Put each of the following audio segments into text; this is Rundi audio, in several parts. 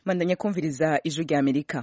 mandanya kumviriza ijwi rya amerika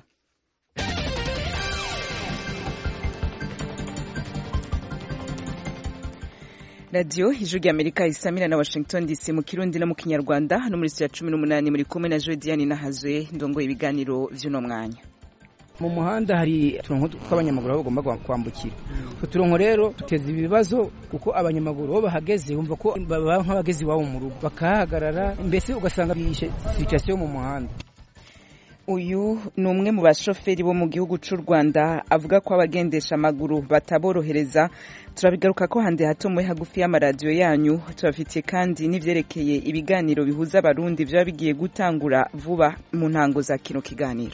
radiyo ijwi rya amerika isamira na washington dc mu kirundi no mu kinyarwanda hano muri ya cumi n'umunani muri kumwe na jodiane nahazwe ndongoye ibiganiro vy'uno mwanya mu muhanda hari uturongo tw'abanyamaguru aho bagomba kwambukira utwo turongo rero duteza ibibazo kuko abanyamaguru bo bahageze bumva ko baba nk'abageze iwabo mu rugo bakahagarara mbese ugasanga bishe situasiyo mu muhanda uyu ni umwe mu bashoferi bo mu gihugu cy'u rwanda avuga ko abagendesha amaguru bataborohereza turabigaruka ko handi hato muri hagufi y'amaradiyo yanyu tubafitiye kandi n'ivyerekeye ibiganiro bihuza abarundi vyaba bigiye gutangura vuba mu ntango za kino kiganiro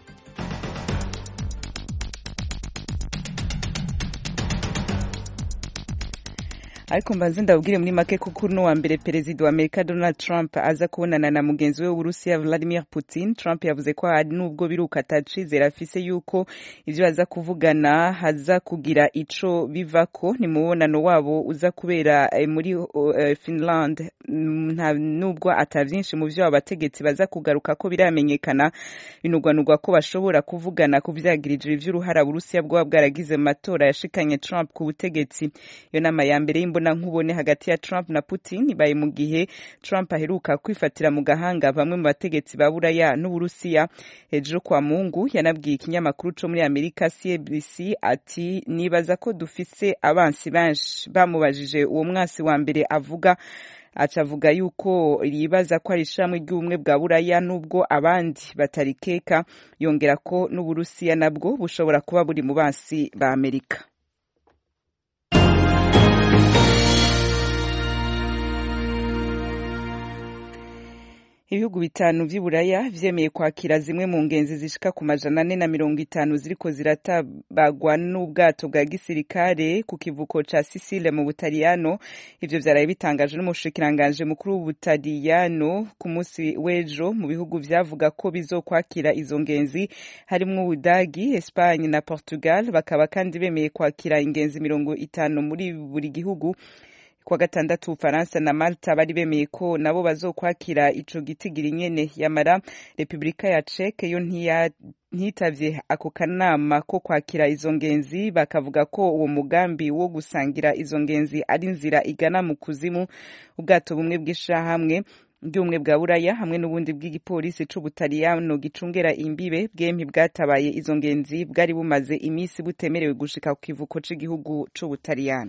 ariko mbanze ndabwire muri make ko kuri wa mbere perezida wa amerika donald trump aza kubonana na mugenzi we w'uburusiya vladimir putin trump yavuze ko hari n'ubwo biruka atacizera afise yuko ivyo baza kuvugana haza kugira ico bivako ni mubonano wabo uza kubera eh, muri uh, finland nta nubwo ata vyinshi mu vyo abategetsi baza kugaruka ko biramenyekana binugwanugwa ko bashobora kuvugana ku vyagirije ivy'uruhara burusiya bwoba bwaragize mu matora yashikanye trump ku butegetsi iyo nama ya mbere imbona nkubone hagati ya Trump na Putin ibaye mu gihe Trump aheruka kwifatira mu gahanga bamwe mu bategetsi ba Buraya n'Uburusiya hejuru kwa Mungu yanabwiye ikinyamakuru co muri Amerika CNBC ati nibaza ko dufise abansi benshi bamubajije uwo mwasi wa mbere avuga acavuga yuko yibaza ko ari ishamwe ry'ubumwe bwa buraya n'ubwo abandi batarikeka yongera ko n'uburusiya nabwo bushobora kuba buri mu basi ba amerika ibihugu bitanu vy'iburaya vyemeye kwakira zimwe mu ngenzi zishika ku majana ane na mirongo itanu ziriko ziratabagwa n'ubwato bwa gisirikare ku kivuko ca sisile mu butaliyano ivyo vyaraye bitangajwe n'umushikiranganje mukuru w'ubutaliyano ku musi w'ejo mu bihugu vyavuga ko bizokwakira izo ngenzi harimwo ubudagi espanye na portugal bakaba kandi bemeye kwakira ingenzi mirongo itanu muri buri gihugu kwa gatandatu Ufaransa na Malta bari bemeye ko nabo bazokwakira ico gitigiri nyene yamara Republika ya Czech yo ntitavye ako kanama ko kwakira izo ngenzi bakavuga ko uwo mugambi wo gusangira izo ngenzi ari nzira igana mu kuzimu ubwato bumwe bw'ishahamwe bw'ubumwe bwa buraya hamwe n'ubundi bw'igipolisi c'ubutaliyano gicungera imbibe bwempi bwatabaye izo ngenzi bwari bumaze imisi butemerewe gushika ku kivuko c'igihugu c'ubutaliyano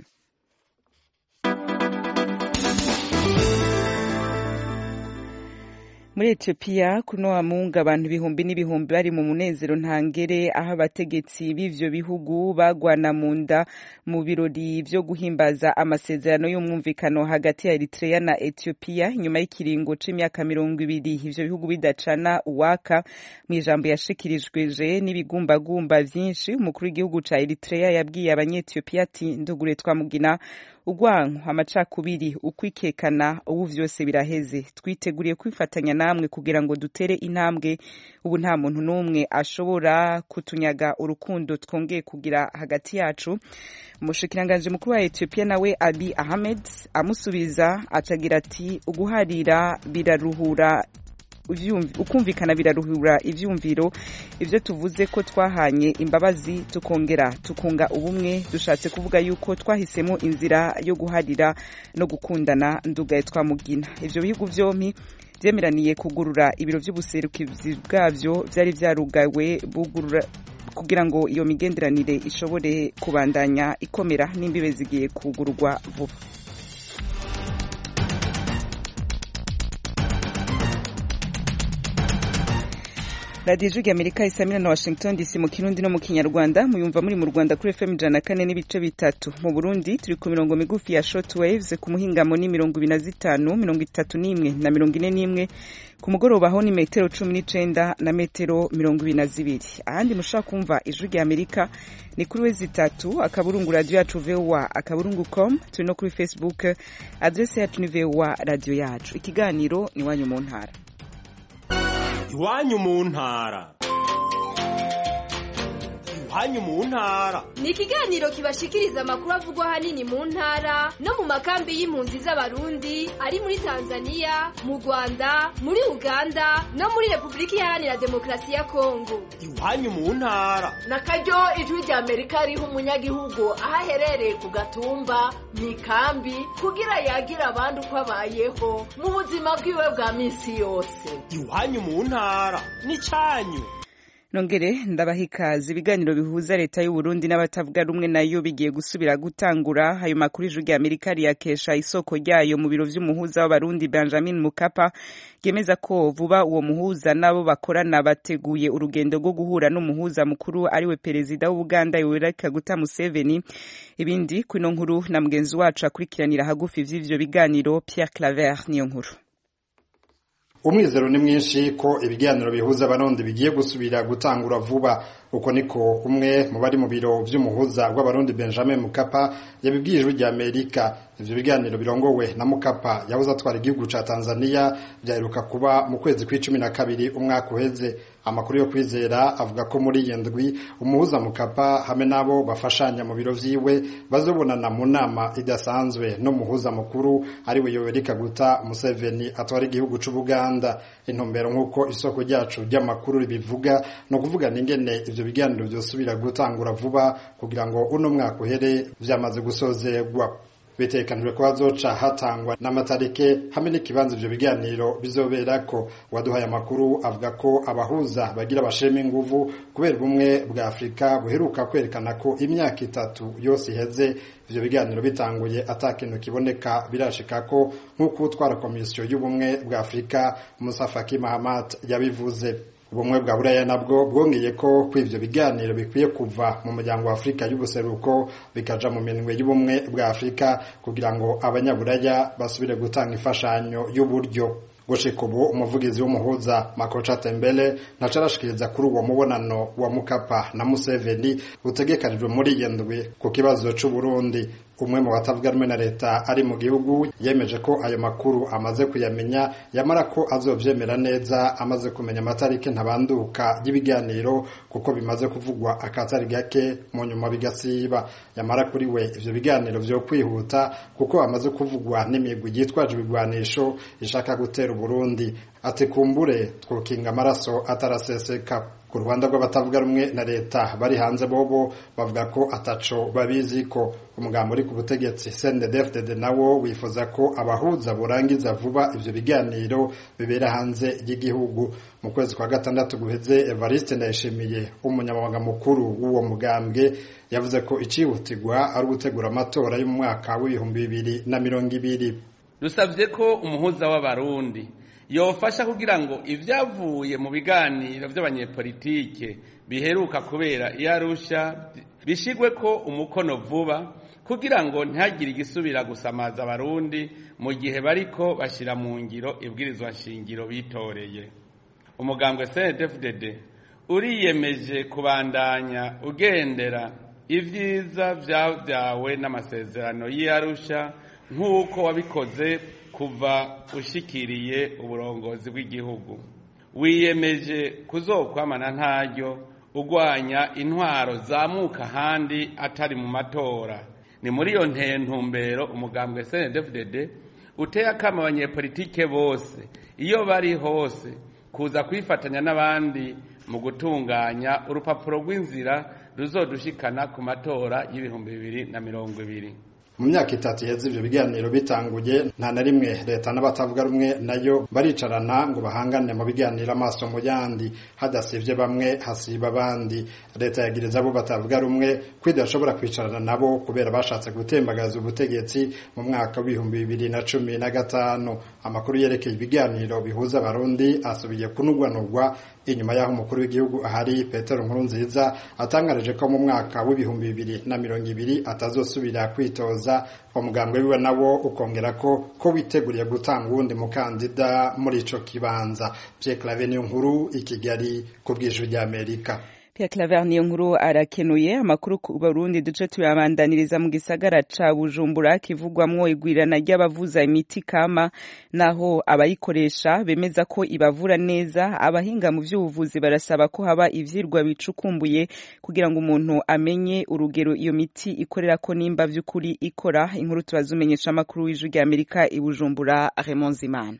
muri etiyopiya kuno wamunga abantu ibihumbi n'ibihumbi bari mu munezero ntangere aho abategetsi b'ivyo bihugu bagwana mu nda mu birori vyo guhimbaza amasezerano y'umwumvikano hagati ya eritrea na etiyopiya inyuma y'ikiringo c'imyaka mirongo ibiri ivyo bihugu bidacana uwaka mu ijambo yashikirijweje n'ibigumbagumba vyinshi umukuru w'igihugu ca eritrea yabwiye abanyetiyopiya ati ndugure twamugina urwanko amacakubiri ukwikekana ubu vyose biraheze twiteguriye kwifatanya namwe kugira ngo dutere intambwe ubu nta muntu n'umwe ashobora kutunyaga urukundo twongeye kugira hagati yacu umushikiranganji mukuru wa etiyopiya nawe abi ahmed amusubiza atagira ati uguharira biraruhura ukumvikana biraruhura ivyumviro ivyo tuvuze ko twahanye imbabazi tukongera tukunga ubumwe dushatse kuvuga yuko twahisemo inzira yo guharira no gukundana ndugaye twamugina ivyo bihugu vyompi vyemeraniye kugurura ibiro vy'ubuserukizi bwavyo vyari vyarugawe bugurura kugira ngo iyo migenderanire ishobore kubandanya ikomera n'imbibe zigiye kugururwa vuba radiyo ijwi amerika isamira na washington dc mu kirundi no mu kinyarwanda muyumva muri mu rwanda kuri fm ijana na kane n'ibice bitatu mu burundi turi ku mirongo migufi ya short waves ku muhingamo ni mirongo ibiri na zitanu mirongo itatu n'imwe na mirongo ine n'imwe ku mugoroba ho ni metero cumi n'icenda na metero mirongo ibiri na zibiri ahandi mushobora kumva ijwi rya amerika ni kuri we zitatu akaburungu radiyo yacu voa akaburungu com turi no kuri facebook adrese yacu ni voa radiyo yacu ikiganiro ni iwanyu mu ntara iwanyu mu ntara iwanyu mu ntara ni ikiganiro kibashikiriza amakuru avugwa ahanini mu ntara no mu makambi y'impunzi z'abarundi ari muri tanzania mu rwanda muri uganda no muri repubulika iharanira demokarasi ya kongo iwanyu mu ntara na karyo ijwi rya amerika riha umunyagihugu aho aherereye ku gatumba mu ikambi kugira yagira abandi uko abayeho mu buzima bwiwe bwa minsi yose iwanyu mu ntara n'icyanyu nongere ndabaha ikaze ibiganiro bihuza leta y'u Burundi n'abatavuga rumwe nayo bigiye gusubira gutangura ayo makuru ijwi rya Amerika riyakesha isoko ryayo mu biro vy'umuhuza w'abarundi Benjamin Mukapa ryemeza ko vuba uwo muhuza nabo bakorana bateguye urugendo rwo guhura n'umuhuza mukuru ariwe perezida w'Uganda Yoweri Kaguta Museveni ibindi kwino nkuru na mugenzi wacu akurikiranira hagufi vy'ivyo biganiro Pierre Claver niyo nkuru umwizero ni mwinshi ko ibiganiro bihuza abarundi bigiye gusubira gutangura vuba uko niko umwe mu bari mu biro vy'umuhuza w'abarundi Benjamin Mukapa yabibwiye ijwi rya Amerika ivyo biganiro birongowe na Mukapa yahoze atwara igihugu ca Tanzania byaheruka kuba mu kwezi kw'icumi na kabiri umwaka uheze amakuru yo kwizera avuga ko muri iyi ndwi umuhuza Mukapa hamwe n'abo bafashanya mu biro vyiwe bazobonana mu nama idasanzwe n'umuhuza mukuru ariwe Yoweri Kaguta Museveni atwara igihugu c'Ubuganda intumbero nk'uko isoko ryacu ry'amakuru ribivuga no kuvugana ingene ivyo biganiro vyosubira gutangura vuba kugira ngo uno mwaka uhere vyamaze gusozerwa bitekanijwe ko hazoca hatangwa n'amatarike hamwe n'ikibanza ivyo biganiro bizoberako waduhaye amakuru avuga ko abahuza bagira bashema inguvu kubera ubumwe bwa afurika buheruka kwerekana ko imyaka itatu yose iheze ivyo biganiro bitanguye ata kintu kiboneka birashika ko nk'uko utwara komisiyo y'ubumwe bwa afurika musa faki mahamat yabivuze ubumwe bwa buraya nabwo bwongeye ko ko ivyo biganiro bikwiye kuva mu muryango wa afurika y'ubuseruko bikaja mu minwe y'ubumwe bwa afurika kugira ngo abanyaburaya basubire gutanga imfashanyo y'uburyo gushika ubu umuvugizi w'umuhuza makoca tembele ntaco arashikiriza kuri uwo mubonano wa mukapa na museveni utegekanijwe muri iyi ndwi ku kibazo c'uburundi umwe mu batavuga rumwe na leta ari mu gihugu yemeje ko ayo makuru amaze kuyamenya yamara ko azovyemera neza amaze kumenya amatariki ntabanduka y'ibiganiro kuko bimaze kuvugwa akatari gake mu nyuma bigasiba yamara kuri we ivyo biganiro vyo kwihuta kuko amaze kuvugwa n'imigwi yitwaje ibigwanisho ishaka gutera Burundi ati kumbure twokinga amaraso ataraseseka ku Rwanda rw'abatavuga rumwe na leta bari hanze bobo bavuga ko ataco babizi ko umugambo uri ku butegetsi CNDD-FDD nawo wifuza ko abahuza burangiza vuba ivyo biganiro bibera hanze y'igihugu mu kwezi kwa gatandatu guheze Evariste Ndayishimiye umunyamabanga mukuru w'uwo mugambwe yavuze ko icihutirwa ari ugutegura amatora yo mu mwaka w'ibihumbi bibiri na mirongo ibiri dusabye ko umuhuza w'abarundi yofasha kugira ngo ibyavuye mu biganiro by'abanyepolitike biheruka kubera iyo arusha bishigwe ko umukono vuba kugira ngo ntihagire igisubira gusamaza abarundi mu gihe bariko bashyira mu ngiro ibwirizwa nshingiro bitoreye umugambwe cndfdd uriyemeje kubandanya ugendera ibyiza byabyawe n'amasezerano y'iyarusha nk'uko wabikoze kuva ushikiriye uburongozi bw'igihugu wiyemeje kuzokwamana ntaryo ugwanya intwaro zamuka ahandi atari mu matora ni muri iyo ntumbero umugambwe cndfdd uteye akama abanyepolitike bose iyo bari hose kuza kwifatanya n'abandi mu gutunganya urupapuro rw'inzira ruzodushikana ku matora y'ibihumbi bibiri na mirongo ibiri mu myaka itatu iheze ivyo biganiro bitanguye nta na rimwe leta n'abatavuga rumwe nayo baricarana ngo bahangane mu biganiro amaso mu yandi hadasivye bamwe hasiba abandi leta yagiriza abo batavuga rumwe ko idashobora kwicarana nabo kubera bashatse gutembagaza ubutegetsi mu mwaka w'ibihumbi bibiri na cumi na gatanu amakuru yerekeye ibiganiro bihuza abarundi asubiye kunugwanugwa inyuma y'aho umukuru w'igihugu ahari petero nkurunziza atangarije ko mu mwaka w'ibihumbi bibiri na mirongo ibiri atazosubira kwitoza umugambwe wiwe nawo ukongera ko ko witeguriye gutanga uwundi mukandida muri ico kibanza Pierre Claver niyo nkuru i Kigali ku bw'ijwi ry'Amerika Pierre Claver niyo nkuru arakenuye amakuru ku Burundi duce tuyabandaniriza mu gisagara ca Bujumbura kivugwamwo igwirana ry'abavuza imiti kama naho abayikoresha bemeza ko ibavura neza abahinga mu vy'ubuvuzi barasaba ko haba ivyirwa bicukumbuye kugira ngo umuntu amenye urugero iyo miti ikorera ko nimba vy'ukuri ikora inkuru tubazumenyesha amakuru w'ijwi rya Amerika i Bujumbura Raymond Zimana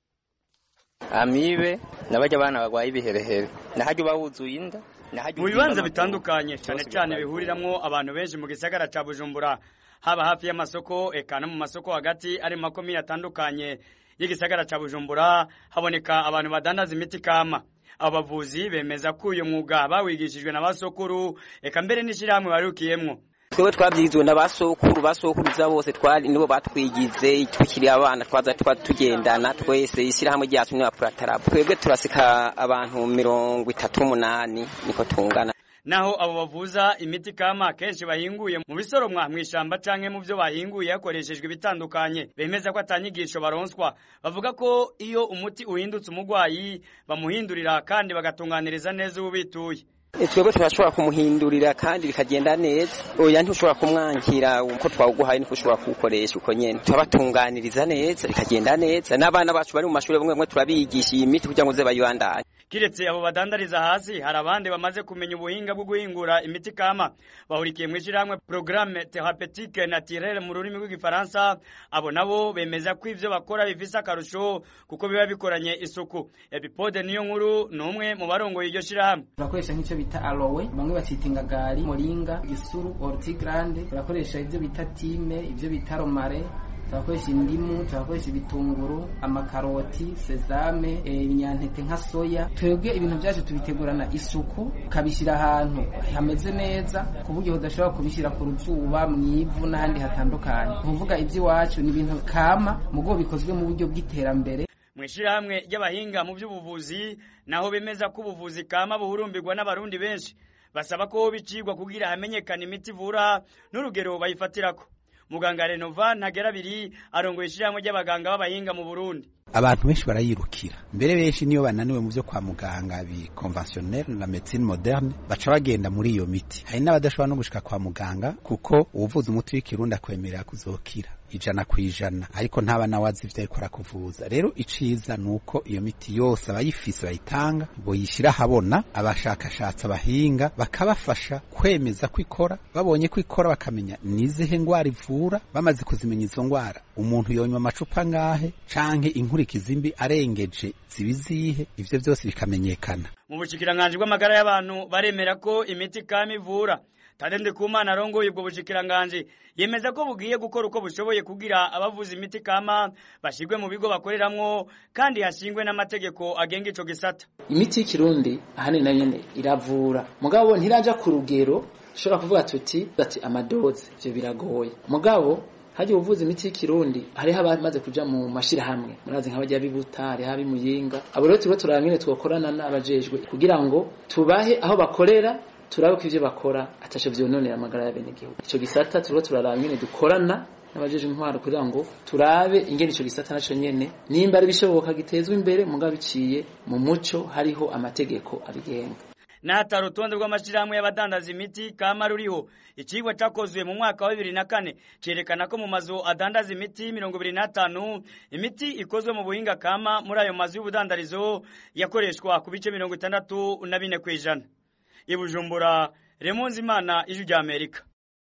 amibe n'abajya abana barwaye ibiherehere nahajya uba wuzuye inda mu bibanza bitandukanye cyane cyane bihuriramwo abantu benshi mu gisagara ca bujumbura haba hafi y'amasoko eka no mu masoko hagati ari mu makomine atandukanye y'igisagara ca bujumbura haboneka abantu badandaza imiti kama abavuzi bemeza ko uyu mwuga bawigishijwe na basokuru eka mbere n'ishyirahamwe barukiyemwo twebwe twabyizwe na basokuru basokuruza bose twari nibo batwigize tukiri abana twaza twa tugendana twese ishyirahamwe ryacu ni apuratara twebwe turasika abantu mirongo itatu n'umunani niko tungana naho abo bavuza imiti kama kenshi bahinguye mu bisoromwa mu ishamba canke mu byo bahinguye hakoreshejwe ibitandukanye bemeza ko atanyigisho baronswa bavuga ko iyo umuti uhindutse umurwayi bamuhindurira kandi bagatunganiriza neza ubituye twebwe turashobora kumuhindurira kandi bikagenda neza oya ntushobora kumwankira uko twawuguhaye niko ushobora kuwukoresha uko nyene turabatunganiriza neza bikagenda neza n'abana bacu bari mu mashuri bamwe bamwe turabigisha iyi miti kugira ngo ze bayibandanye kiretse abo badandariza hasi hari abandi bamaze kumenya ubuhinga bwo guhingura imiti kama bahurikiye mu ishyirahamwe programme thérapeutique naturelle mu rurimi rw'igifaransa abo nabo bemeza ko ivyo bakora bifise akarusho kuko biba bikoranye isuku epipode niyo nkuru ni umwe mu barongoye iryo shyirahamwe turakoresha nk'icyo bita aloe bamwe bacita ingagari moringa gisuru ortigrande turakoresha ibyo bita time ibyo bita romare turakoresha indimu turakoresha ibitunguru amakaroti sezame ibinyantete nka soya twebwe ibintu byacu tubitegurana isuku ukabishyira ahantu hameze neza ku buryo udashobora kubishyira ku ruzuba mu ivu n'ahandi hatandukanye kuvuga iby'iwacu ni ibintu kama mu bwo bikozwe mu buryo bw'iterambere mu ishyirahamwe ry'abahinga mu by'ubuvuzi naho bemeza ko ubuvuzi kama buhurumbirwa n'abarundi benshi basaba ko bicigwa kugira hamenyekana imiti ivura n'urugero bayifatirako muganga renova ntagera abiri arongoye ishyirahamwe ry'abaganga b'abahinga mu burundi abantu benshi barayirukira mbere benshi niyo bananiwe mu byo kwa muganga bi conventionnel na medicine moderne baca bagenda muri iyo miti hari n'abadashobora no gushika kwa muganga kuko uwuvuza umuti w'ikirundi akwemerera kuzokira ijana ku ijana ariko ntaba nawe azi ivyo ariko arakuvuza rero iciza ni uko iyo miti yose abayifise bayitanga boyishyira ahabona abashakashatsi abahinga bakabafasha kwemeza ko ikora babonye ko ikora bakamenya nizihe ngwara ivura bamaze kuzimenya izo ngwara umuntu yonywa amacupa ngahe canke inkurikizi mbi arengeje zibizihe ivyo byose bikamenyekana mu bushikiranganji bw'amagara y'abantu baremera ko imiti kama ivura Tadende Kumana arongoye ubwo bushikiranganji yemeza ko bugiye gukora uko bushoboye kugira abavuza imiti kama bashirwe mu bigo bakoreramwo kandi hashingwe n'amategeko agenga ico gisata imiti y'ikirundi ahanini nayo nyene iravura mugabo ntiraja ku rugero dushobora kuvuga tuti ati amadoze ivyo biragoye mugabo hagiye uvuza imiti y'ikirundi hariho abamaze kuja mu mashirahamwe murazi nk'abajya bibuta hariho abimuyinga abo rero turiho turaba nyene twokorana n'abajejwe kugira ngo tubahe aho bakorera turabe ko ivyo bakora atasho vyononera amagara y'abenegihugu ico gisata turiho turaraba nyene dukorana n'abajeje intwaro kugira ngo turabe ingene ico gisata naco nyene nimba ari bishoboka gitezwe imbere mugabo biciye mu muco hariho amategeko abigenga n'ahatari urutonde rw'amashyirahamwe y'abadandaza imiti kama ruriho ikigwa cyakozwe mu mwaka wa bibiri na kane cyerekana ko mu mazu adandaza imiti mirongo ibiri n'atanu imiti ikozwe mu buhinga kama muri ayo mazu y'ubudandarizo yakoreshwa ku bice mirongo itandatu na bine ku ijana i bujumbura remonzi imana ijwi rya amerika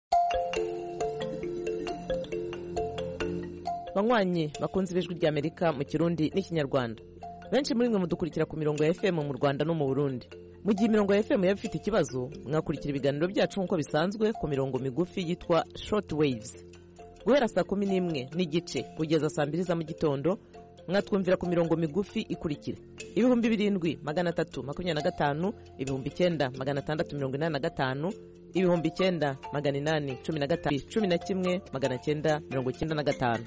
banywanyi bakunze ibijwi rya amerika mu kirundi n'ikinyarwanda benshi muri mwe mudukurikira ku mirongo ya fm mu rwanda no mu burundi mu gihe imirongo ya fm yaba ifite ikibazo mwakurikira ibiganiro byacu nk'uko bisanzwe ku mirongo migufi yitwa short waves guhera saa kumi n'imwe n'igice kugeza saa mbiri za mu gitondo mwatwumvira ku mirongo migufi ikurikira ibihumbi birindwi magana atatu makumyabiri na gatanu ibihumbi icyenda magana atandatu mirongo inani na gatanu ibihumbi icyenda magana inani cumi na gatanu cumi na kimwe magana cyenda mirongo icyenda na gatanu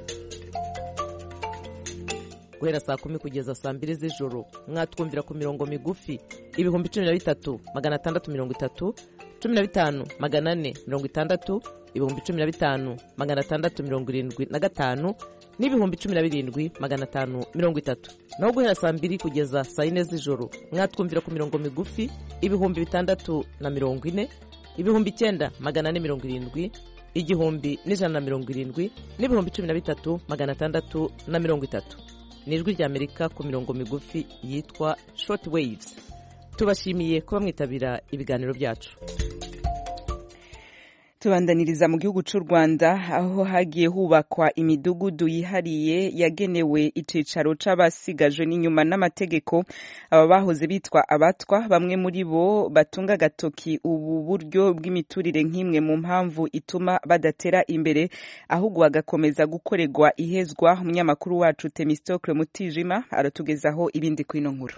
guhera saa kumi kugeza saa mbiri z'ijoro mwatwumvira ku mirongo migufi ibihumbi cumi na bitatu magana atandatu mirongo itatu cumi na bitanu magana ane mirongo itandatu ibihumbi cumi na bitanu magana atandatu mirongo irindwi na gatanu n'ibihumbi cumi na birindwi magana atanu mirongo itatu naho guhera saa mbiri kugeza saa yine z'ijoro mwatwumvira ku mirongo migufi ibihumbi bitandatu na mirongo ine ibihumbi icyenda magana ane mirongo irindwi igihumbi n'ijana na mirongo irindwi n'ibihumbi cumi na bitatu magana atandatu na mirongo itatu ni ijwi ry'amerika ku mirongo migufi yitwa short waves tubashimiye kuba mwitabira ibiganiro byacu tubandaniriza mu gihugu cy'u rwanda aho hagiye hubakwa imidugudu yihariye yagenewe icicaro c'abasigajwe n'inyuma n'amategeko aba bahoze bitwa abatwa bamwe muri bo batunga agatoki ubu buryo bw'imiturire nk'imwe mu mpamvu ituma badatera imbere ahubwo bagakomeza gukorerwa ihezwa umunyamakuru wacu temistokle mutijima aratugezaho ibindi kw'ino nkuru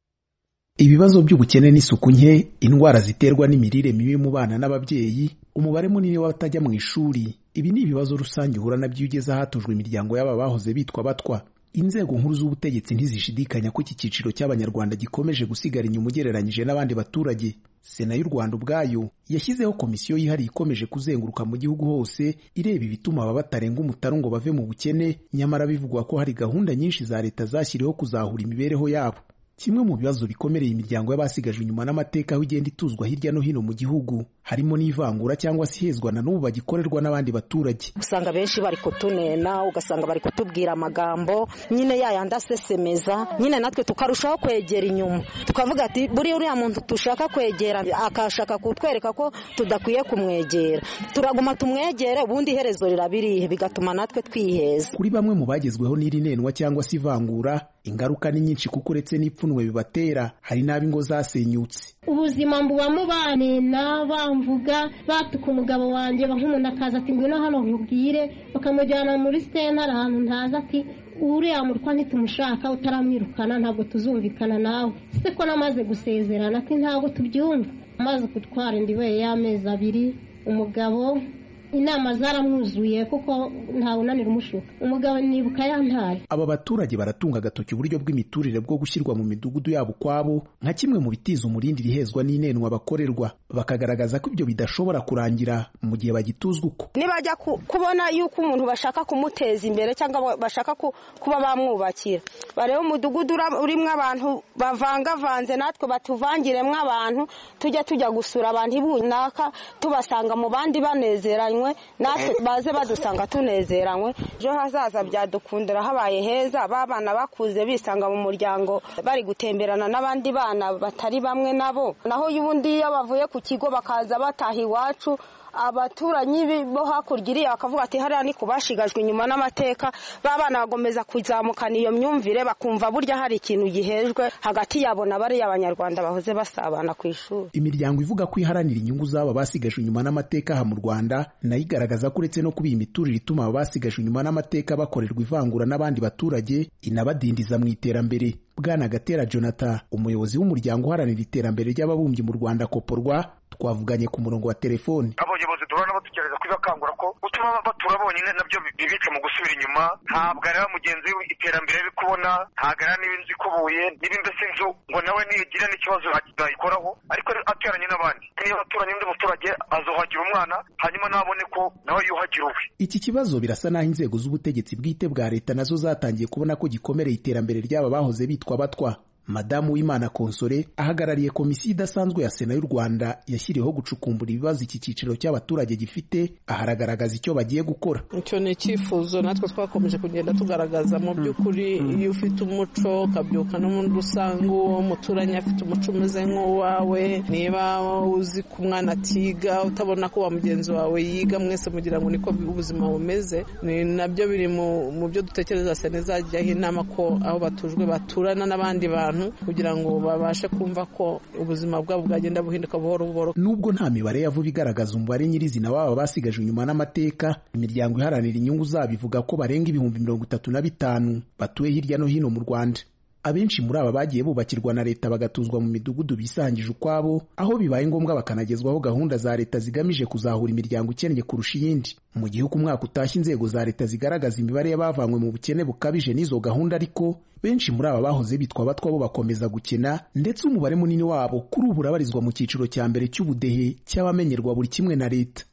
ibibazo by'ubukene n'isuku nke indwara ziterwa n'imirire mibi mu bana n'ababyeyi umubare munini w'abatajya mu ishuri ibi ni ibibazo rusange uhura nabyo iyo ugeze ahatujwe imiryango y'aba bahoze bitwa batwa inzego nkuru z'ubutegetsi ntizishidikanya ko iki cyiciro cy'abanyarwanda gikomeje gusigara inyuma ugereranyije n'abandi baturage sena y'u rwanda ubwayo yashyizeho komisiyo yihariye ikomeje kuzenguruka mu gihugu hose ireba ibituma aba batarenga umutaru ngo bave mu bukene nyamara bivugwa ko hari gahunda nyinshi za leta zashyiriweho kuzahura imibereho yabo kimwe mu bibazo bikomereye imiryango y'abasigajwe inyuma n'amateka aho igenda ituzwa hirya no hino mu gihugu harimo n'ivangura cyangwa se ihezwa na n'ubu bagikorerwa n'abandi baturage usanga benshi bari kutunena ugasanga bari kutubwira amagambo nyine yayandi asesemeza nyine natwe tukarushaho kwegera inyuma tukavuga ati buriya uriya muntu dushaka kwegera akashaka kutwereka ko tudakwiye kumwegera turaguma tumwegere ubundi iherezo rirabirihe bigatuma natwe twiheza kuri bamwe mu bagezweho n'iri nenwa cyangwa se ivangura ingaruka ni nyinshi kuko uretse n'ipfunwe bibatera hari n'ab'ingo zasenyutse ubuzima mbubamo banena bamvuga batuka umugabo wanjye nk'umuntu akaza ati ngwino hano nkubwire bakamujyana muri sitentare ahantu ntazi ati uriya murwa ntitumushaka utaramwirukana ntabwo tuzumvikana nawe se ko namaze gusezerana ati ntabwo tubyumva amaze gutwara indiwe y'amezi abiri umugabo inama zaramwuzuye kuko ntawe unanira umushuka umugabo nibuka yantaye aba baturage baratunga agatoki uburyo bw'imiturire bwo gushyirwa mu midugudu yabo ukwabo nka kimwe mu bitiza umurindi rihezwa n'inenwa bakorerwa bakagaragaza ko ibyo bidashobora kurangira mu gihe bagituzwa uko nibajya kubona yuko umuntu bashaka kumuteza imbere cyangwa bashaka kuba bamwubakira bareba umudugudu urimo abantu bavangavanze natwe batuvangiremo abantu tujya tujya gusura abantu runaka tubasanga mu bandi banezeranye natwe baze badusanga tunezeranywe ejo hazaza byadukundira habaye heza ba bana bakuze bisanga mu muryango bari gutemberana n'abandi bana batari bamwe nabo naho y'ubundi iyo bavuye ku kigo bakaza bataha iwacu abaturanyi bo hakurya iriya bakavuga ati hariya ni ku bashigajwe inyuma n'amateka ba bana bagomeza kuzamukana iyo myumvire bakumva burya hari ikintu gihejwe hagati yabo na bariya abanyarwanda bahoze basabana ku ishuri imiryango ivuga ko iharanira inyungu z'aba basigajwe inyuma n'amateka aha mu rwanda nayo igaragaza ko uretse no kuba iyi miturire ituma aba basigajwe inyuma n'amateka bakorerwa ivangura n'abandi baturage inabadindiza mu iterambere bwana gatera jonathan umuyobozi w'umuryango uharanira iterambere ry'ababumbyi mu rwanda koporwa twavuganye ku murongo wa telefoni abayobozi duhora nabo tugerageza kubibakangura ko gutuma batura bonyine nabyo bibica mu gusubira inyuma ntabwo areba mugenzi we iterambere ari kubona ntabwo areba niba inzu ikubuye niba mbese inzu ngo nawe nigira n'ikibazo yayikoraho ariko ateranye n'abandi niba aturanye n'undi muturage azuhagira umwana hanyuma nabone ko nawe yuhagira uwe iki kibazo birasa n'aho inzego z'ubutegetsi bwite bwa leta nazo zatangiye kubona ko gikomereye iterambere ry'aba bahoze bitwa batwa madamu w'imana konsore ahagarariye komisiyo idasanzwe ya sena y'u rwanda yashyiriweho gucukumbura ibibazo iki cyiciro cy'abaturage gifite aharagaragaza icyo bagiye gukora icyo ni icyifuzo natwe twakomeje kugenda tugaragaza mu by'ukuri iyo ufite umuco ukabyuka n'ubundi usanga uwo muturanye afite umuco umeze nk'uwawe niba uzi ko umwana atiga utabona ko wa mugenzi wawe yiga mwese mugira ngo niko ubuzima bumeze ni nabyo biri mu byo dutekereza sena izajyaho inama ko aho batujwe baturana n'abandi bantu kugira ngo babashe kumva ko ubuzima bwabo bwagenda buhinduka buhoro buhoro nubwo nta mibare ya vuba igaragaza umubare nyirizina waba basigajwe inyuma n'amateka imiryango iharanira inyungu zabo ivuga ko barenga ibihumbi mirongo itatu na bitanu batuye hirya no hino mu rwanda abenshi muri aba bagiye bubakirwa na leta bagatuzwa mu midugudu bisangije ukwabo aho bibaye ngombwa bakanagezwaho gahunda za leta zigamije kuzahura imiryango ikennye kurusha iyindi mu gihe uko umwaka utashye inzego za leta zigaragaza imibare y'abavanywe mu bukene bukabije n'izo gahunda ariko benshi muri aba bahoze bitwa abatwa bo bakomeza gukena ndetse umubare munini wabo kuri ubu urabarizwa mu cyiciro cya mbere cy'ubudehe cy'abamenyerwa buri kimwe na leta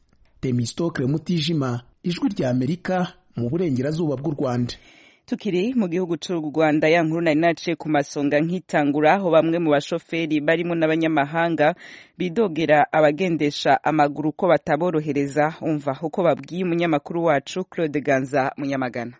temistokle mutijima ijwi rya amerika mu burengerazuba bw'u rwanda tukiri mu gihugu cy'u rwanda ya nkuru nari naciye ku masonga nkitangura aho bamwe mu bashoferi barimo n'abanyamahanga bidogera abagendesha amaguru ko bataborohereza umva uko babwiye umunyamakuru wacu claude ganza munyamagana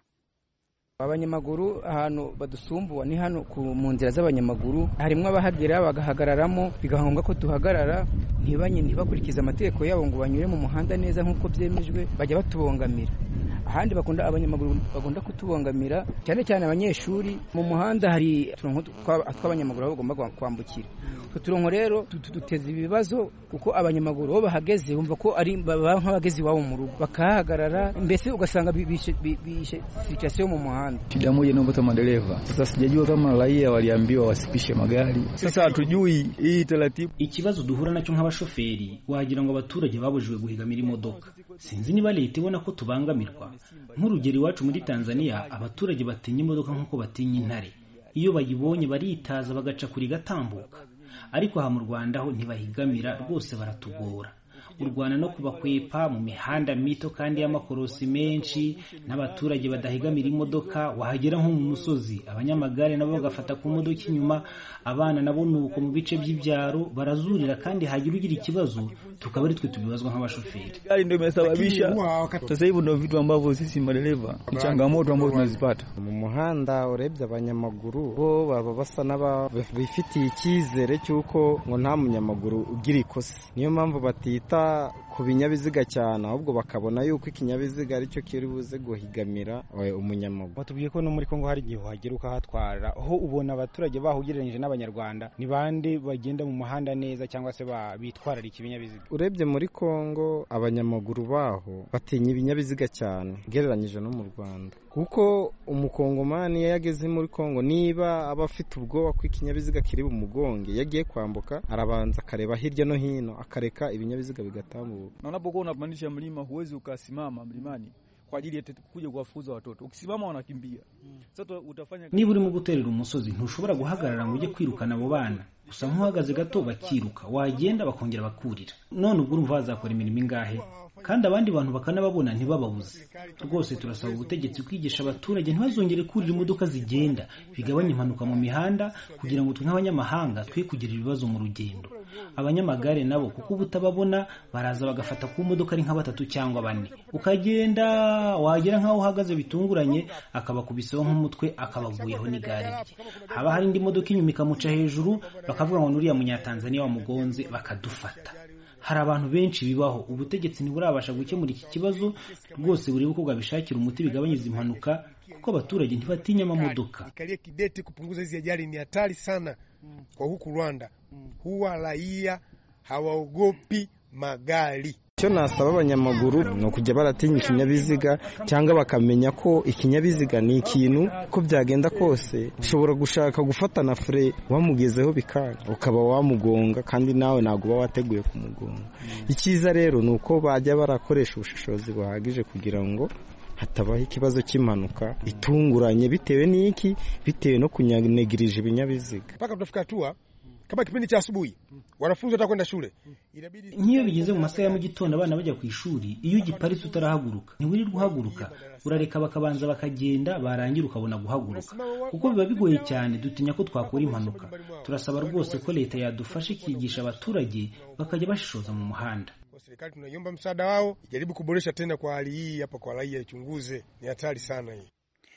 abanyamaguru ahantu badusumbuwa ni hano mu nzira z'abanyamaguru harimo abahagera bagahagararamo bigahombwa ko duhagarara ntibanye ntibakurikize amategeko yabo ngo banyure mu muhanda neza nk'uko byemejwe bajya batubongamira ahandi bakunda abanyamaguru bagomba kutubongamira cyane cyane abanyeshuri mu muhanda hari uturongo tw'abanyamaguru aho bagomba kwambukira utwo turongo rero duteza ibibazo kuko abanyamaguru bo bahageze bumva ko ari baba nk'abageze iwabo mu rugo bakahagarara mbese ugasanga bishe sirikasiyo mu muhanda shida moja inaopata madereva sasa sijajua kama raia waliambiwa wasipishe magari sasa hatujui hii taratibu ikibazo duhura nacyo nk'abashoferi wagira ngo abaturage babujijwe guhigamira imodoka sinzi niba leta ibona ko tubangamirwa nk'urugero iwacu muri tanzania abaturage batinya imodoka nk'uko batinya intare iyo bayibonye baritaza bagaca kuri gatambuka ariko aha mu rwanda ho ntibahigamira rwose baratugora urwana no kubakwepa mu mihanda mito kandi y'amakorosi menshi n'abaturage badahigamira imodoka wahagera nko mu musozi abanyamagare nabo bagafata ku modoka inyuma abana nabo ni uko mu bice by'ibyaro barazurira kandi hagira ugira ikibazo tukaba ari twe tubibazwa nk'abashoferi hali ndio imesababisha sasa hivi ndio vitu ambavyo sisi madereva ni changamoto ambazo tunazipata mu muhanda urebye abanyamaguru bo baba basa n'abifitiye icyizere cy'uko ngo nta munyamaguru ugira ikosa niyo mpamvu batita ku binyabiziga cyane ahubwo bakabona yuko ikinyabiziga aricyo kiri buze guhigamira umunyamaguru batubwiye ko no muri kongo hari igihe uhagera ukahatwara aho ubona abaturage baho ugereranyije n'abanyarwanda ni bande bagenda mu muhanda neza cyangwa se bitwararika ibinyabiziga urebye muri kongo abanyamaguru baho batinya ibinyabiziga cyane ugereranyije no mu rwanda kuko umukongomani iyo yageze muri kongo niba aba afite ubwoba ko ikinyabiziga kiri bumugonge iyo agiye kwambuka arabanza akareba hirya no hino akareka ibinyabiziga bigatambuka na unapokuwa unapandisha mlima huwezi ukasimama mlimani kwa ajili ya kuja kuwafukuza watoto ukisimama wanakimbia sasa utafanya niba urimo guterera umusozi ntushobora guhagarara ngo ujye kwirukana abo bana gusa nk'uhagaze gato bakiruka wagenda bakongera bakurira none ubwo urumva bazakora imirimo ingahe kandi abandi bantu bakanababona ntibababuze rwose turasaba ubutegetsi kwigisha abaturage ntibazongere kurira imodoka zigenda bigabanya impanuka mu mihanda kugira ngo twe nk'abanyamahanga twe kugira ibibazo mu rugendo abanyamagare nabo kuko uba utababona baraza bagafata ku modoka ari nka batatu cyangwa bane ukagenda wagera nk'aho uhagaze bitunguranye akabakubisaho nk'umutwe akabaguyeho n'igare rye haba hari indi modoka inyuma ikamuca hejuru bakavuga ngo n'uriya munyatanzaniya wamugonze bakadufata hari abantu benshi bibaho ubutegetsi ntiburabasha gukemura iki kibazo rwose burebe uko bwabishakira umuti bigabanyiriza impanuka kuko abaturage ntibatinya amamodoka ikalie kidete kupunguza hizi ajali ni hatari sana kwa huku Rwanda huwa raia hawaogopi magari icyo nasaba abanyamaguru ni ukujya baratinya ikinyabiziga cyangwa bakamenya ko ikinyabiziga ni ikintu ko byagenda kose ushobora gushaka gufata na fure wamugezeho bikanga ukaba wamugonga kandi nawe ntabwo uba wateguye kumugonga icyiza rero ni uko bajya barakoresha ubushishozi buhagije kugira ngo hatabaho ikibazo cy'impanuka itunguranye bitewe n'iki bitewe no kunyanegirije ibinyabiziga mpaka tutafika hatua kama kipindi cha asubuhi wanafunzi watakwenda shule nk'iyo bigeze mu masaha ya mu gitondo abana bajya ku ishuri iyo ugiparitse utarahaguruka ntiwirirwa uhaguruka urareka bakabanza bakagenda barangira ukabona guhaguruka kuko biba bigoye cyane dutinya ko twakora impanuka turasaba rwose ko leta yadufasha ikigisha abaturage bakajya bashishoza mu muhanda serikali tunaiomba msaada wao ijaribu kuboresha tena kwa hali hii hapa kwa raia ichunguze ni hatari sana hii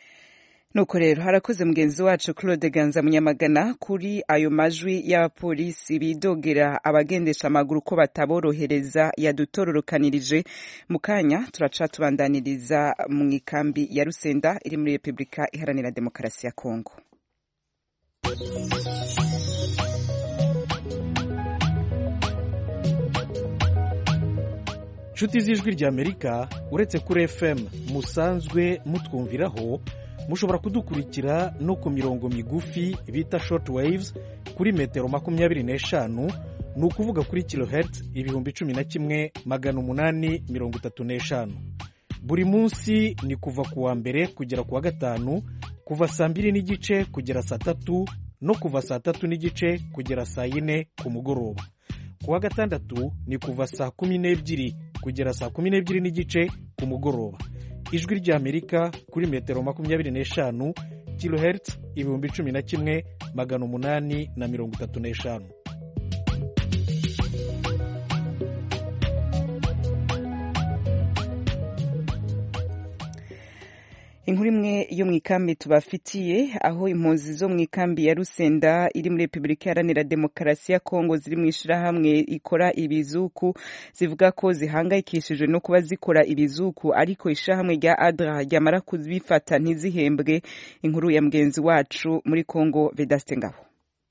nuko rero harakoze mugenzi wacu claude ganza munyamagana kuri ayo majwi y'abapolisi bidogera abagendesha amaguru ko bataborohereza yadutororokanirije mu kanya turaca tubandaniriza mu ikambi ya rusenda iri muri repubulika iharanira demokarasi ya kongo inshuti z'ijwi ry'amerika uretse kuri fm musanzwe mutwumviraho mushobora kudukurikira no ku mirongo migufi bita short waves kuri metero makumyabiri n'eshanu ni ukuvuga kuri kilohertz ibihumbi cumi na kimwe magana umunani mirongo itatu n'eshanu buri munsi ni kuva ku wa mbere kugera ku wa gatanu kuva saa mbiri n'igice kugera saa tatu no kuva saa tatu n'igice kugera saa yine ku mugoroba ku wa gatandatu ni kuva saa kumi n'ebyiri kugera saa kumi n'ebyiri n'igice ku mugoroba ijwi ry'amerika kuri metero makumyabiri n'eshanu kilohertz ibihumbi cumi na kimwe magana umunani na mirongo itatu n'eshanu inkuru imwe yo mu ikambi tubafitiye aho impunzi zo mu ikambi ya rusenda iri muri repubulika iharanira demokarasi ya kongo ziri mu ishyirahamwe ikora ibizuku zivuga ko zihangayikishijwe no kuba zikora ibizuku ariko ishyirahamwe rya adra ryamara kubifata ntizihembwe inkuru ya mugenzi wacu muri kongo vedaste ngabo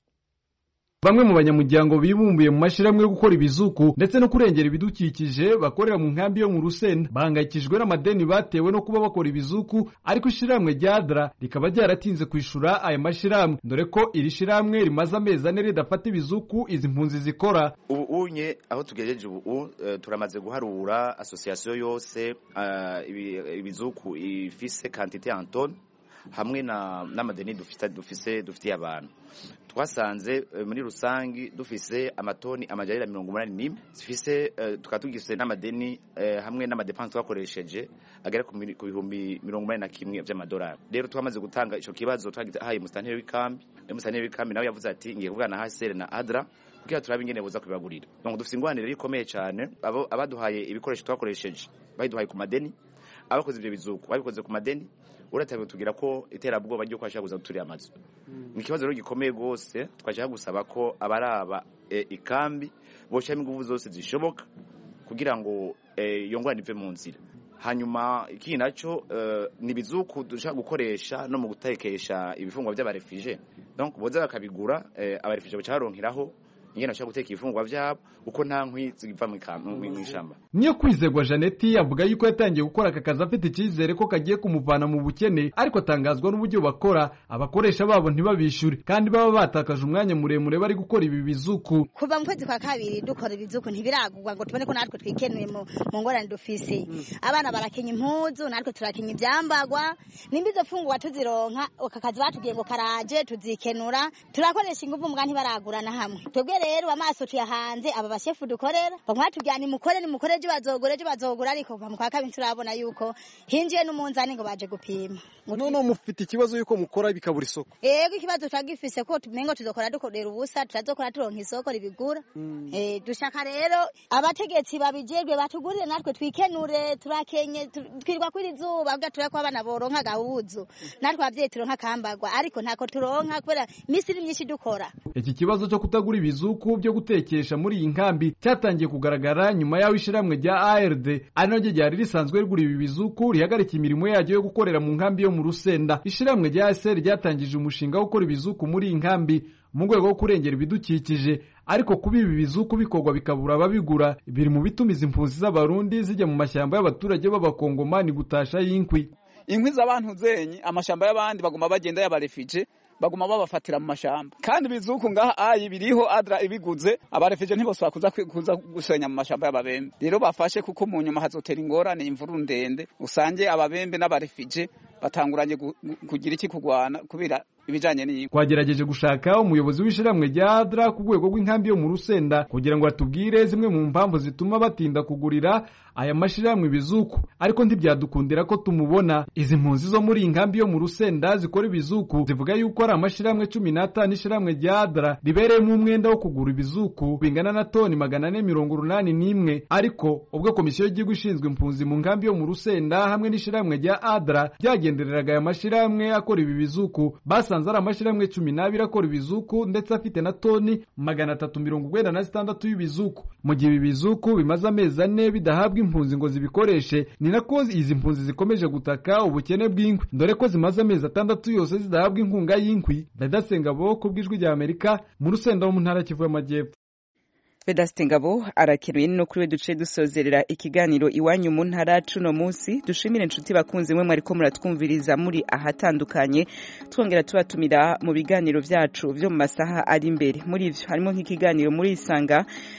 bamwe mu banyamuryango bibumbuye mu mashyirahamwe yo gukora ibizuku ndetse no kurengera ibidukikije bakorera mu nkambi yo mu rusenda bahangayikijwe n'amadeni batewe no kuba bakora ibizuku ariko ishyirahamwe rya adra rikaba ryaratinze kwishura aya mashyirahamwe dore ko iri shyirahamwe rimaze amezi ane ridafata ibizuku izi mpunzi zikora ubu unye aho tugejeje ubu uh, turamaze guharura asosiyasiyo yose uh, ibizuku ifise kantite antone hamwe n'amadeni dufise dufitiye abantu twasanze muri rusange dufise amatoni amajyarira mirongo umunani n'imwe zifise tukaba tugifise n'amadeni hamwe n'amadepanse twakoresheje agera ku bihumbi mirongo umunani na kimwe by'amadolari rero twamaze gutanga icyo kibazo twahaye musitanteri w'ikambi musitanteri w'ikambi nawe yavuze ati ngiye kuvugana na hasere na adra kugira turabe ingene buza kubibagurira donc dufise ingwanire ikomeye cyane abaduhaye ibikoresho twakoresheje bayiduhaye ku madeni abakoze ibyo bizuku babikoze ku madeni uratabe tugira ko iterabwoba ryo kwashaka kuza guturiye amazu ni ikibazo rero gikomeye rwose twashaka gusaba ko abaraba e, ikambi boshamo ingufu zose zishoboka kugira ngo iyo e, ngwani ive mu nzira hanyuma ikindi nacyo uh, ni ibizuku dushaka gukoresha no mu gutekesha ibifungwa by'abarefije donc boza bakabigura eh, abarefije bacaronkeraho ingene bashaka guteka ibifungwa vyabo uko nta nkwi ziva mu ishamba niyo kwizegwa janeti avuga yuko yatangiye gukora aka kazi afite icyizere ko kagiye kumuvana mu bukene ariko atangazwa n'uburyo bakora abakoresha babo ntibabishyure kandi baba batakaje umwanya muremure bari gukora ibi bizuku kuva mu kwezi kwa kabiri dukora ibizuku ntibiragurwa ngo tubone ko natwe twikenuye mu ngorane dufise abana barakenya impuzu natwe turakenya ibyambagwa nimba izo fungurwa tuzironka aka kazi batubwiye ngo karaje tuzikenura turakoresha ingufu mbwa ntibaragurana hamwe twebwe rero amaso tuyahanze aba bashefu dukorera bamwe batubwira nimukore nimukore ejo bazogura ejo bazogura ariko kuva mu kwa kabiri turabona yuko hinjiye n'umunzani ngo baje gupima none mufite ikibazo yuko mukora bikabura isoko yego ikibazo turagifise ko tumengo tuzokora dukorera ubusa tutazokora turonka isoko ribigura eh dushaka rero abategetsi babijejwe batugurire natwe twikenure turakenye twirwa kuri zuba kugira turako abana boronka gahuzu natwe abavyeyi turonka kambagwa ariko ntako turonka kubera imisi iri myinshi dukora iki kibazo cyo kutagura ibizuku byo gutekesha muri iyi nkambi cyatangiye kugaragara nyuma y'aho ishyirahamwe rya ARD ari naryo ryari risanzwe rigura ibi bizuku rihagarika imirimo yaryo yo gukorera mu nkambi yo mu Rusenda ishyirahamwe rya ASR ryatangije umushinga wo gukora ibizuku muri iyi nkambi mu rwego rwo kurengera ibidukikije ariko kuba ibi bizuku bikorwa bikabura ababigura biri mu bituma izi mpunzi z'abarundi zijya mu mashyamba y'abaturage b'abakongomani gutasha y'inkwi inkwi z'abantu zenyi amashamba y'abandi baguma bagenda y'abarefije baguma babafatira mu mashamba kandi bizuku ngaha ayi biriho adra ibiguze abarefije ntibosaba kuza kuza gusenya mu mashamba y'ababembe rero bafashe kuko mu nyuma hazotera ingorane imvuru ndende usange ababembe n'abarefije batanguranye kugira iki kugwana kubera ibijanye n'iyi twagerageje gushaka umuyobozi w'ishyirahamwe rya adra ku rwego rw'inkambi yo mu rusenda kugira ngo atubwire zimwe mu mpamvu zituma batinda kugurira aya mashyirahamwe ibizuku ariko ntibyadukundira ko tumubona izi mpunzi zo muri iyi nkambi yo mu rusenda zikora ibizuku zivuga yuko ari amashyirahamwe cumi n'atanu ishyirahamwe rya adra ribereyemo umwenda wo kugura ibizuku bingana na toni magana ane mirongo urunani n'imwe ariko ubwo komisiyo y'igihugu ishinzwe impunzi mu nkambi yo mu rusenda hamwe n'ishyirahamwe rya adra byagendereraga aya mashyirahamwe akora ibi bizuku basanze ari amashyirahamwe cumi n'abiri akora ibizuku ndetse afite na toni magana atatu mirongo urwenda na zitandatu y'ibizuku mu gihe ibi bizuku bimaze amezi ane bidahabwa impunzi ngo zibikoreshe ni nako izi mpunzi zikomeje gutaka ubukene bw'inkwi dore ko zimaze amezi atandatu yose zidahabwa inkunga y'inkwi ndadasenga bo ku bw'ijwi rya amerika mu rusenda wo mu ntara kivu y'amajyepfo Vedaste Ngabo arakeruye no kuri we duce dusozerera ikiganiro iwanyu mu ntara cuno munsi dushimire inshuti bakunze mwe mwariko muratwumviriza muri ahatandukanye twongera tubatumira mu biganiro vyacu vyo mu masaha ari imbere muri ivyo harimo nk'ikiganiro muri isanga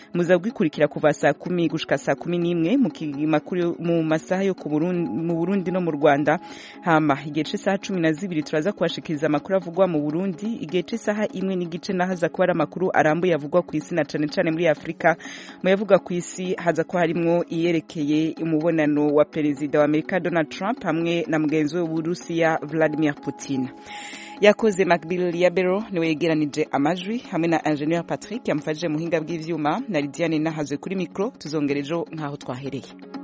muza gukurikira kuva saa kumi gushika saa kumi n'imwe mu ki- makuru- mu masaha yo ku Burundi- mu burundi no mu rwanda hama igihe c'isaha cumi na zibiri turaza kubashikiriza amakuru avugwa mu burundi igihe c'isaha imwe n'igice naho haza kuba ari amakuru arambuye avugwa ku isi na cane cane muri afurika mu yavuga ku isi haza kuba harimwo iyerekeye umubonano wa perezida wa amerika donald trump hamwe na mugenzi we w'uburusiya vladimir putin yakoze macbill yabero niwe yegeranije amajwi hamwe na ingenieur patrick yamufashije muhinga bw'ivyuma na lidiane nahazwe kuri mikro tuzongera ejo nk'aho twahereye